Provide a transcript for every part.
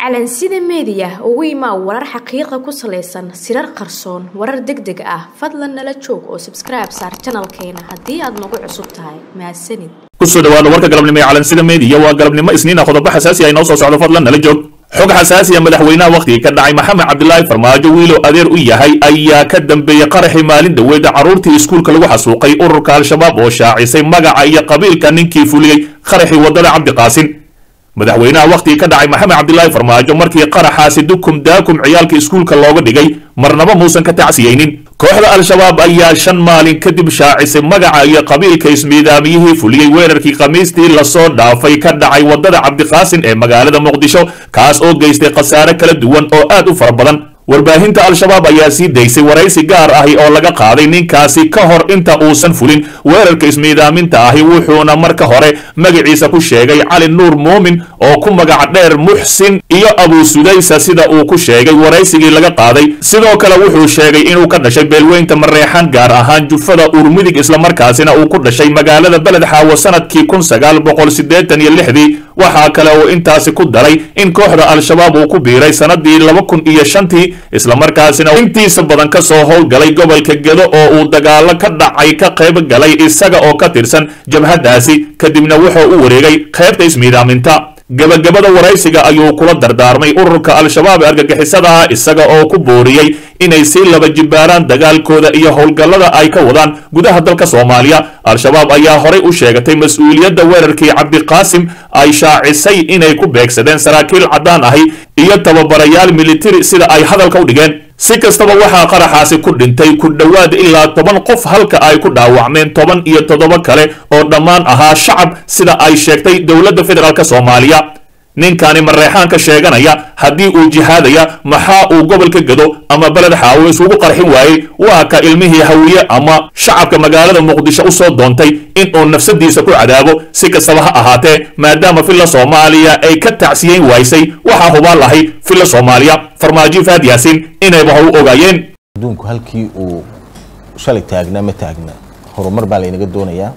calansida meediya ugu imaa warar xaqiiqa ku salaysan sirar qarsoon warar deg deg ah fadlan nala joog oo sabskribe saar janalkeena haddii aad nagu cusub tahay mahadsanid kusoo dhawaada warka galabnimo ee calansida meediya waa galabnimo isniina qodobo xasaasi ah inoo soo socdo fadlan nala joog xog xasaasiya madaxweynaha wakhtigii ka dhacay maxamed cabdilaahi farmaajo wiilow adeer u yahay ayaa ka dambeeyey qaraxii maalin dhaweeda carruurtii iskuulka lagu xasuuqay ururka al-shabaab oo shaacisay magaca iyo qabiilka ninkii fuliyey qaraxii waddada cabdiqaasin madaxweynaha wakhtigii ka dhacay maxamed cabdilaahi farmaajo markii qaraxaasi dukum daakum ciyaalka iskuulka looga dhigay marnaba muusan ka tacsiyeynin kooxda al-shabaab ayaa shan maalin kadib shaacisay magaca iyo qabiilka ismiidaamiyihii fuliyey weerarkii khamiistii lasoo dhaafay ka dhacay waddada cabdiqaasin ee magaalada muqdisho kaas oo geystay khasaare kala duwan oo aad u fara badan warbaahinta al-shabaab ayaa sii daysay waraysi gaar ahi oo laga qaaday ninkaasi ka hor inta uusan fulin weerarka ismiidaaminta ahi wuxuuna marka hore magaciisa ku sheegay cali nuur muumin oo ku magac dheer muxsin iyo abuu sudaysa sida uu ku sheegay waraysigii laga qaaday sidoo kale wuxuu sheegay inuu ka dhashay beelweynta mareexan gaar ahaan jufada uurmidig islamarkaasina uu ku dhashay magaalada beled xaawo sanadkii kun sagaal boqol siddeetan iyo lixdii waxaa kale uu intaasi ku daray in kooxda al-shabaab uu ku biiray sanadii laba kun iyo shantii islamarkaasina intiisa badan ka soo howlgalay gobolka gedo oo uu dagaalo ka dhacay ka qayb galay isaga oo ka tirsan jabhaddaasi kadibna wuxuu u wareegay qaybta ismiidaaminta gebagabada waraysiga ayuu kula dardaarmay ururka al-shabaab ee argagixisadaha isaga oo ku booriyey inay sii laba jibbaaraan dagaalkooda iyo howlgallada ay ka wadaan gudaha dalka soomaaliya al-shabaab ayaa horay u sheegatay mas-uuliyadda weerarkii cabdiqaasim ay shaacisay inay ku beegsadeen saraakiil caddaan ahi iyo tababarayaal militari sida ay hadalka u dhigeen si kastaba waxaa qaraxaasi ku dhintay ku dhowaad ilaa toban qof halka ay ku dhaawacmeen toban iyo toddoba kale oo dhammaan ahaa shacab sida ay sheegtay dowladda federaalk soomaaliya ninkani mareexaanka sheeganaya haddii uu jihaadaya maxaa uu gobolka gado ama beled xaawo isugu qarxin waayey waa ka ilmihii hawiye ama shacabka magaalada muqdisho u soo doontay inuu nafsadiisa ku cadaabo si kastaba ha ahaatee maadaama filla soomaaliya ay ka tacsiyeyn waysay waxaa hubaan lahay filla soomaaliya farmaajo faad yaasiin inayba hor u ogaayeen adduunku halkii uu shalay taagnaa ma taagna horumar baa laynaga doonayaa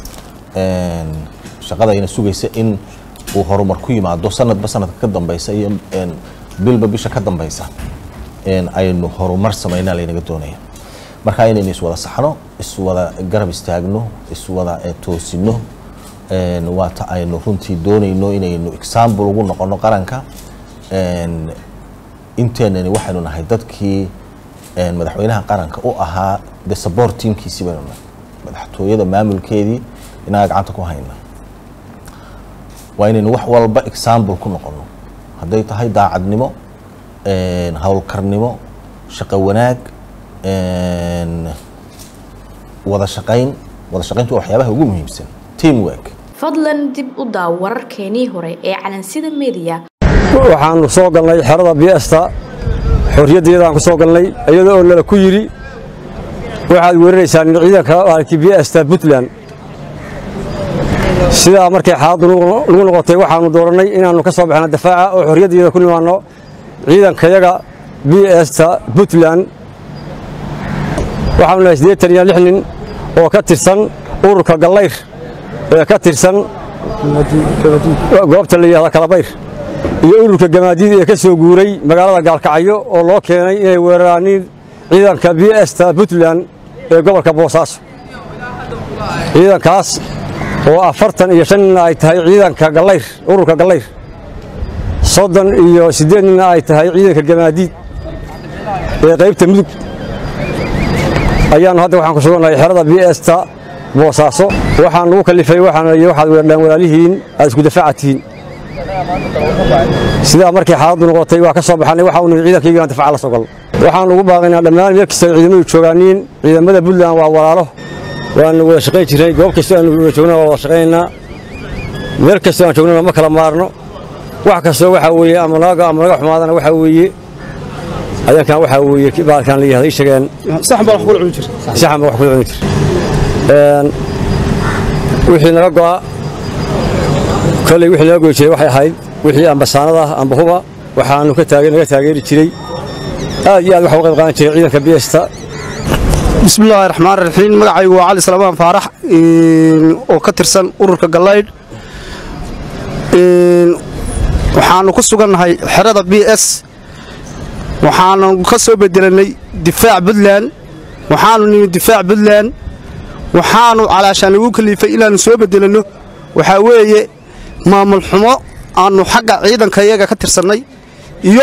shaqadayna sugaysa in uu horumar ku yimaado sanadba sanadka ka dambeysa iyo bilba bisha ka dambeysa aynu horumar samaynaa laynaga doonaya marka inaynu iswada saxno iswada garab istaagno iswada toosino waata aynu runtii doonayno inaynu example ugu noqono qaranka inteenani waxaynu nahay dadkii madaxweynaha qaranka u ahaa de support teamkiisii baynu nahay madaxtooyada maamulkeedii inaga gacanta ku hayna waa inaynu wax walba example ku noqono hadday tahay daacadnimo howlkarnimo shaqo wanaag wada shaqayn wada shaqayntu waa waxyaabaha ugu muhiimsan team work fadlan dib u daaw wararkeenii hore ee calansida meediya waxaanu soo galnay xerada biesta xorriyaddeedaan ku soo galnay iyada oo nala ku yidhi waxaad weeraraysaan ciidanka maalkii biesta puntland sidaa markay xaaladdu nagu noqotay waxaannu doorannay inaannu ka soo baxno dafaaca oo xorriyaddeeda ku nimaanno ciidankayaga bsta puntland waxaanu nahay siddeetan iyo lix nin oo ka tirsan ururka gallayr ee ka tirsan goobta la yidhahda kalabayr iyo ururka gamaadiid ee ka soo guuray magaalada gaalkacyo oo loo keenay inay weeraraaniin ciidanka bsta puntland ee gobolka boosaaso ciidankaas oo afartan iyo shan nina ay tahay ciidanka gallayr ururka gallayr soddon iyo siddeed nina ay tahay ciidanka gamaadiid ee qaybta mudug ayaannu hadda waxaan ku sugannahay xerada bsta boosaaso waxaan lagu kallifay waxaana waxaad weerdhaan walaalihiin aad isku dafaaca tihiin sidaa markay xaaladdu noqotay waa ka soo baxannay waxa uu nihi ciidankaygiina dafaaca la soo galno waxaan ugu baaqaynaa dhammaan meel kasta ciidamadu joogaaniin ciidamada puntland waa walaalo waanu wada shaqayn jirnay goob kastoo aanu wada joogna waa wada shaqaynaynaa meel kastoo aan joognana ma kala maarno wax kastoo waxaa weeye ama naga ama naga xumaadana waxaa weeye ayankan waxaa weeye baalkan la yihahda ii sheegeen saxan baa wax kula cuni jir saxan baa wax kula cuni jir wixii naga go'a kolley wixii naga goy jiray waxay ahayd wixii ambasaanada amba huba waxaanu ka taage naga taageeri jiray aad iyo aad waxa u qayb qaadan jiray ciidanka biesta bismi illaahi raxmaan raxiim magacaygu waa cali salamaan faarax oo ka tirsan ururka gallaydh waxaannu ku sugannahay xerada b s waxaanu ka soo bedelannay difaac puntland waxaannu nimi difaac puntland waxaannu calaashaan lagu kaliifay inaannu soo bedelanno waxaa weeye maamul xumo aannu xagga ciidanka iyaga ka tirsannay iyo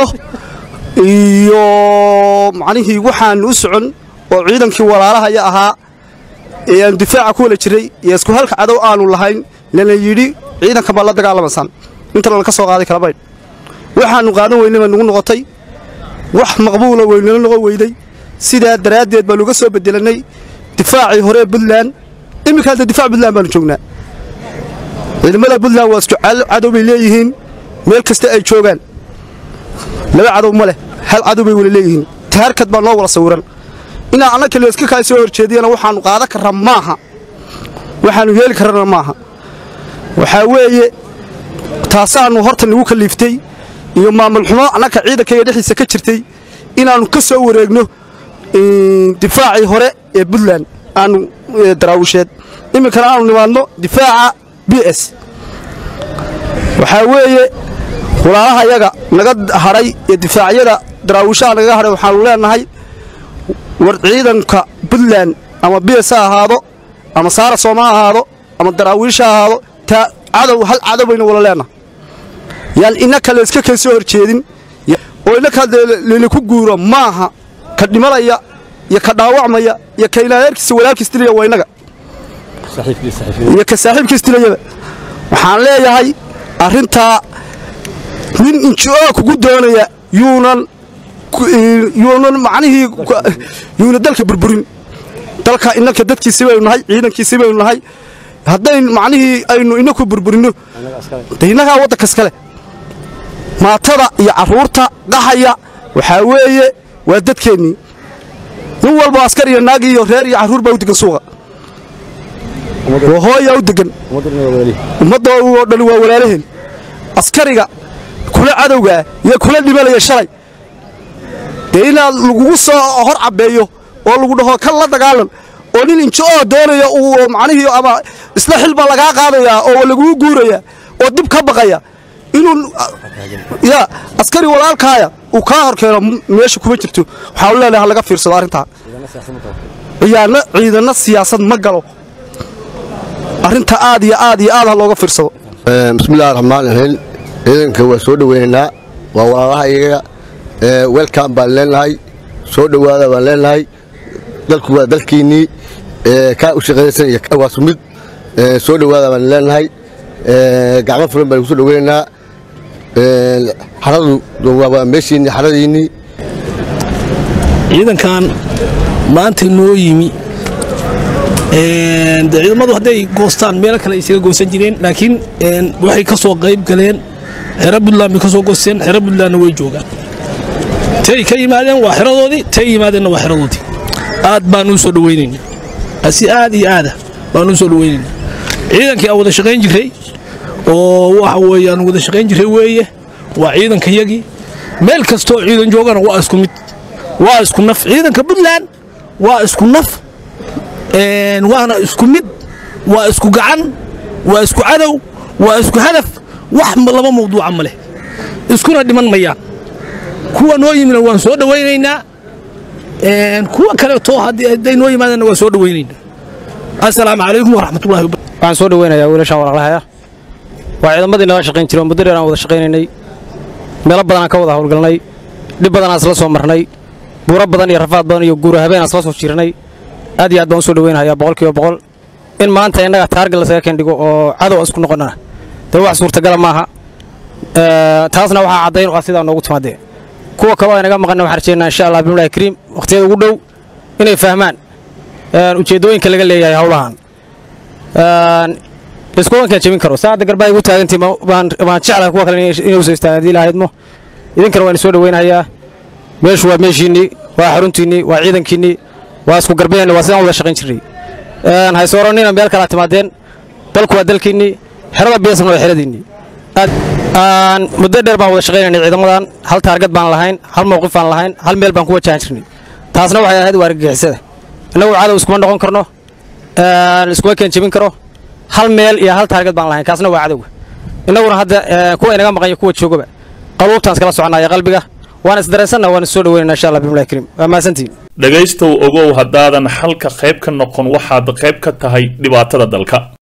iyo macnihii waxaannu u socon oo ciidankii walaalahaya ahaa ee aan difaaca ku wala jiray iyo isku halka cadow aanu lahayn lana yidhi ciidanka baad la dagaalamaysaan intana laka soo qaaday kala baydh waxaannu qaadan weynay baa nugu noqotay wax maqbuula weynala noqon weyday sidaa daraaddeed baanu uga soo bedelannay difaacii hore ee puntland iminka hadda difaac puntland baanu joognaa ciidamada puntland waa isku cadow bay leeyihiin meel kasta ay joogaan laba cadow ma leh hal cadow bay wala leeyihiin taarkad baa noo wala sawiran inaa anna kaliya iska kaa soo horjeediyana waxaannu qaadan karraa maaha waxaannu yeeli karrana maaha waxaa weeye taasaannu horta nagu kaliiftay iyo maamul xumo annaka ciidankayga dhexdiisa ka jirtay inaannu ka soo wareegno difaacii hore ee puntland aanu daraawisheed iminkana aanu nimaadno difaaca b s waxaa weeye walaalaha yaga naga hadhay ee difaacyada daraawishaha nagaga hadhay waxaanu leenahay war ciidanka puntland ama b s ha ahaado ama saara sooma ha ahaado ama daraawiish ha ahaado taa cadow hal cadow baynu wala leenahay yaan innaka la iska kay soo horjeedin oo innaka lalaku guuro maaha ka dhimanaya iyo ka dhaawacmaya iyo ka ilaaheerkiisa walaalkiis dilaya waa innaga iyo ka saaxiibkiis dilayaba waxaan leeyahay arrintaa nin inji-oo kugu doonaya yuunan yuunan macnihii yuuna dalka burburin dalka innanka dadkiisi baynu nahay ciidankiisi baynu nahay haddayn macnihii aynu inaku burburinno de innagaa waddanka iskale maatada iyo carruurta qaxaya waxaa weeye waa dadkeennii nin walba askar iyo naag iyo reer iyo carruur baa u degan suuqa waa hooyaa u degan ummadda oo dhan waa walaalaheen askariga kula cadowgaa iyo kula dhimanaya shalay dee inaad lagugu soo hor cabbeeyo oo lagu dhaho kan la dagaalan oo nin injo-oo doonaya uu macnihii ama isla xil baa lagaa qaadayaa oo lagugu guuraya oo dib ka baqaya inuu ya askari walaalkaaya uu kaa hor keeno meesha kuma jirto waxaanu leenahay ha laga fiirsado arrintaa ciyaana ciidana siyaasad ma galo arrinta aad iyo aad iyo aad ha looga fiirsado bismillahi raxmaan raxiim ciidanka waa soo dhoweynaynaa waa walaalaha iyaga welcom baan leenahay soo dhowaada baan leenahay dalku waa dalkiinnii kaa u shaqaysan iyo waa sumid soo dhowaada baan leenahay gacmo fulan baan kusoo dhoweynaynaa xaradu waa meeshiinni xaradiinnii ciidankan maanta noo yimi de ciidamadu hadday goostaan meelo kale isaga goosan jireen laakiin waxay ka soo qayb galeen xero buntland bay ka soo goosteen xero buntlandna way joogaan tay ka yimaadeen waa xeradoodii tay yimaadeenna waa xeradoodii aad baan u soo dhoweynayna si aad iyo aada baan u soo dhoweynayna ciidankii aan wada shaqayn jirray oo waxa weeye aan wada shaqayn jirray weeye waa ciidankayagii meel kastoo ciidan joogana waa isku mid waa isku naf ciidanka puntland waa isku naf waana isku mid waa isku gacan waa isku cadow waa isku hadaf wax laba mawduuca ma leh iskuna dhiman mayaan kuwa noo yimina waan soo dhowaynaynaa kuwa kaleetoo hadday noo yimaadeenna waan soo dhowaynaynaa assalaamu calaykum waraxmatullahi wabarakatu waxaan soo dhoweynayaa wiilashaan walaalahaya waa ciidamadii naga shaqayn jiray oo muddo dheer aan wada shaqaynaynay meelo badan aan ka wada howlgalnay dhib badan aan isla soo marnay buuro badan iyo rafaad badan iyo guura habeen aan isla soo jirnay aad iyo aad baan u soo dhoweynayaa boqolkiiba boqol in maanta innaga taargal lasaga kendhigo oo cadow isku noqonana dee wax suurtagala maaha taasna waxaa caddayn ah sidaa noogu timaadee kuwa kaloo aynaga maqanna waxaan rajeynaa insha allah bimlahi kariim wakhtiyada ugu dhow inay fahmaan ujeeddooyinka laga leeyahay howlahan iskuwankaan jebin karo saacadda garbaa igu taagantii baan jeclahay kuwa kale inay usoo istaagaan haddii lahaydmo idinkana waan soo dhoweynayaa meeshu waa meeshiinnii waa xaruntiinnii waa ciidankiinnii waa isku garbeenna waa sidaan wada shaqayn jirnay haysoorannina meel kalaa timaadeen dalku waa dalkiinnii xerada beesna waa xeradiinnii muddo dheer baan wada shaqaynaynay ciidamadan hal taargad baan lahayn hal mowqif baan lahayn hal meel baan ku wajahan jirnay taasna waxay ahayd waa argagixisada innagu cadow iskuma noqon karno iskuma keen jebin karo hal meel iyo hal taargad baan lahayn kaasna waa cadowga innaguna hadda kuwa inaga maqan iyo kuwa joogaba qaluubtaan iskala soconaya qalbiga waan isdareensanna waan is soo dhaweynana insha allah bimlahi kariim waa mahadsantihin dhegaystow ogow haddaadan xalka qayb ka noqon waxaad qayb ka tahay dhibaatada dalka